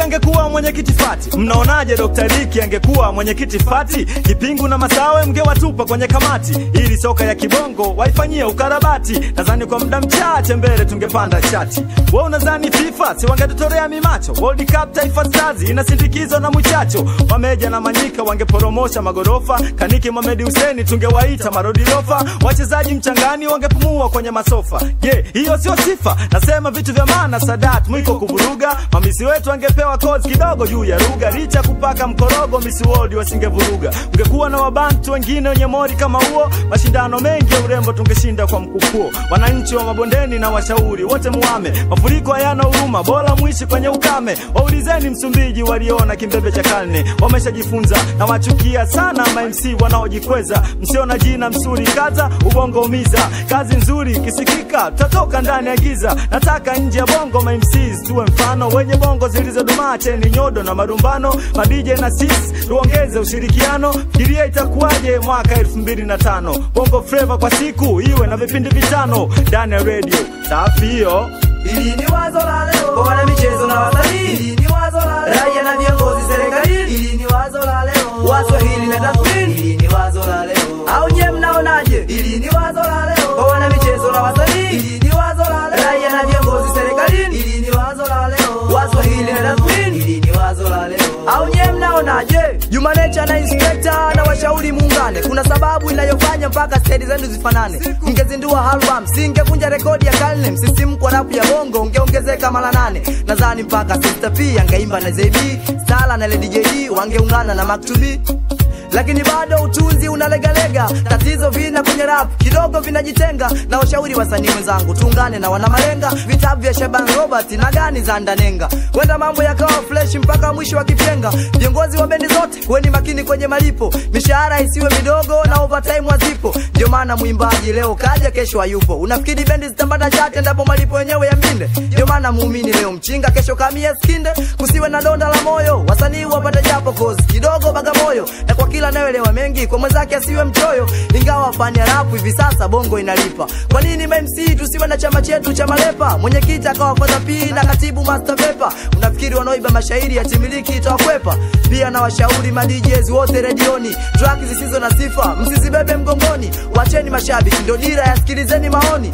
angekuwa mwenyekiti fati mnaonaje Dr. Liki angekuwa mwenyekiti fati kipingu na masawe mngewatupa kwenye kamati ili soka ya kibongo waifanyie ukarabati nadhani kwa muda mchache mbele tungepanda chati we unadhani FIFA si wangetutorea mimacho World Cup Taifa Stars inasindikizwa na mwichacho Wameja na Manyika wangeporomosha magorofa Kaniki Mohamed Hussein tungewaita marodirofa wachezaji mchangani wangepumua kwenye masofa je yeah, hiyo sio sifa nasema vitu vya maana Sadat mwiko kuvuruga mamisi wetu angepewa kozi kidogo juu ya lugha licha kupaka mkorogo Miss World wasingevuruga ungekuwa na wabantu wengine wenye mori kama huo mashindano mengi ya urembo tungeshinda kwa mkupuo wananchi wa mabondeni na washauri wote muame mafuriko hayana huruma bora mwishi kwenye ukame waulizeni Msumbiji waliona kimbembe cha karne wameshajifunza na wachukia sana ma MC wanaojikweza msio na jina msuri kaza ubongo umiza kazi nzuri ikisikika tutatoka ndani ya giza nataka nje ya bongo ma MCs tuwe mfano wenye bongo zilizodumaa cheni nyodo na marumbano madije na sis tuongeze ushirikiano fikiria itakuwaje mwaka 2005 bongo flava kwa siku iwe na vipindi vitano ndani ya radio safi hiyo Hili ni wazo la leo kwa wana michezo na wasanii. Hili ni wazo la leo raia na viongozi serikalini. Hili ni wazo la leo Waswahili na tathmini. Hili ni wazo la leo au nye mnaonaje? Hili ni wazo la leo kwa wana michezo na wasanii. Hili ni wazo la leo raia na viongozi serikalini. Hili ni wazo la leo Waswahili na tathmini. Hili ni wazo la leo au nye mnaonaje? Juma Nature na Inspector na washauri muungane, kuna sababu inayofanya mpaka stedi zenu zifanane. Mngezindua album, singevunja rekodi ya karne. Msisimko wa rapu ya bongo ungeongezeka mara nane. Nadhani mpaka Sister P angeimba na ZB, Sala na Lady JD wangeungana na Maktubi lakini bado utunzi unalegalega, tatizo vina kwenye rap kidogo vinajitenga. Na washauri wasanii wenzangu, tuungane na wanamalenga, vitabu vya Shaban Robert na gani za Ndanenga, wenda mambo yakawa fresh mpaka mwisho wa kipenga. Viongozi wa bendi zote, kuweni makini kwenye malipo, mishahara isiwe midogo na overtime wazipo. Ndio maana mwimbaji leo kaja, kesho hayupo. Unafikiri bendi zitambata chate ndapo malipo yenyewe ya mbinde? Ndio maana muumini leo mchinga, kesho kamia skinde. Kusiwe na donda la moyo, wasanii wapate japo kozi kidogo Bagamoyo, na kwa kila anayeelewa mengi kwa mwenzake asiwe mchoyo. Ingawa fani ya rap hivi sasa bongo inalipa, kwa nini MC tusiwe na chama chetu cha malepa? Mwenyekiti akawa kwanza P na katibu master pepa. Unafikiri wanaoiba mashairi ya timiliki itawakwepa? Pia na washauri ma DJs wote redioni, track zisizo na sifa msizibebe mgongoni. Wacheni mashabiki ndo dira, yasikilizeni maoni.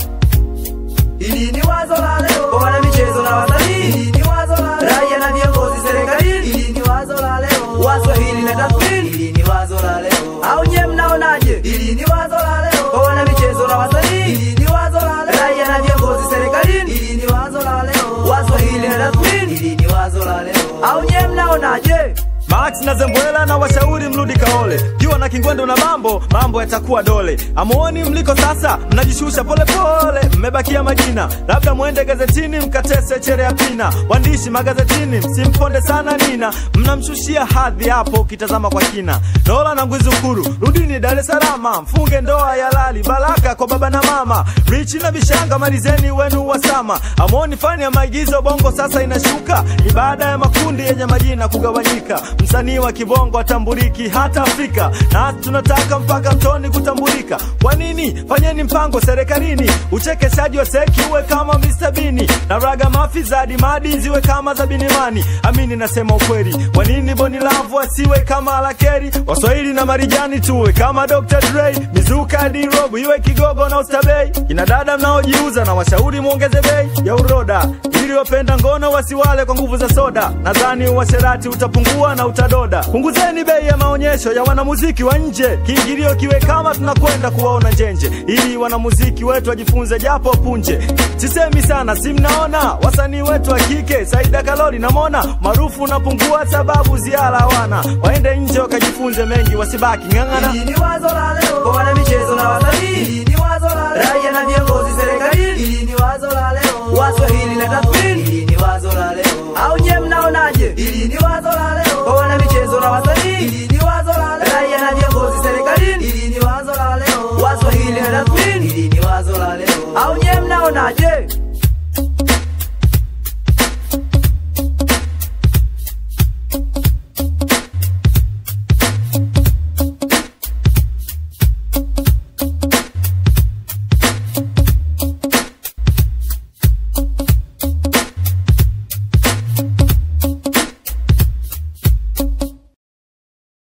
Hili ni wazo la leo kwa wana michezo na wasanii. Hili ni wazo la leo raia na viongozi serikalini. Hili ni wazo la leo Waswahili na tathmini. Hili ni wazo la leo au nye mnaonaje? Hili ni wazo la leo kwa wana michezo na wasanii. Hili ni wazo la leo raia na viongozi serikalini. Hili ni wazo la leo Waswahili na tathmini. Hili ni wazo la leo au nye mnaonaje? Max na Zembwela na washauri mrudi kaole, kiwa na kingwendo na mambo mambo yatakuwa dole. Amuoni mliko sasa, mnajishusha polepole, mmebakia majina, labda mwende gazetini mkatese chere ya pina. Waandishi magazetini msimponde sana Nina, mnamshushia hadhi hapo ukitazama kwa kina. Dola na Ngwizukuru, rudini Dar es Salaam, mfunge ndoa ya lali, baraka kwa baba na mama. Richi na Bishanga, malizeni wenu wasama. Amuoni fani ya maigizo bongo sasa inashuka, ibada ya makundi yenye majina kugawanyika msanii wa kibongo atambuliki hata Afrika, na tunataka mpaka mtoni kutambulika. Kwa nini? Fanyeni mpango serikalini, uchekeshaji wa seki uwe kama Mr. Bini na raga mafi za dimadi ziwe kama za Binimani. Amini nasema ukweli, kwa nini Boni Lavu asiwe kama Alakeri? Waswahili na Marijani tuwe kama Dr. Dre, mizuka D-Rob iwe Kigogo na Ustabei. Kina dada mnaojiuza na washauri muongeze bei ya uroda ili wapenda ngono wasiwale kwa nguvu za soda. Nadhani uasherati utapungua na utadoda. Punguzeni bei ya maonyesho ya wanamuziki wa nje, kiingilio kiwe kama tunakwenda kuwaona njenje, ili wanamuziki wetu wajifunze japo punje. Sisemi sana, si mnaona wasanii wetu wa kike, Saida Kalori na Mona maarufu unapungua sababu ziara hawana, waende nje wakajifunze mengi, wasibaki ng'ang'ana. Hili ni wazo la leo kwa wana michezo na wasanii. Hili ni wazo la leo raia na viongozi serikalini. Hili ni wazo la leo Waswahili na tathmini. Hili ni wazo la leo au nye mnaonaje? Hili ni wazo la leo kwa wana michezo na wasanii. Hili ni wazo la leo raia na viongozi serikalini. Hili ni wazo la leo Waswahili na tathmini. Hili ni wazo la leo au nye mnaonaje?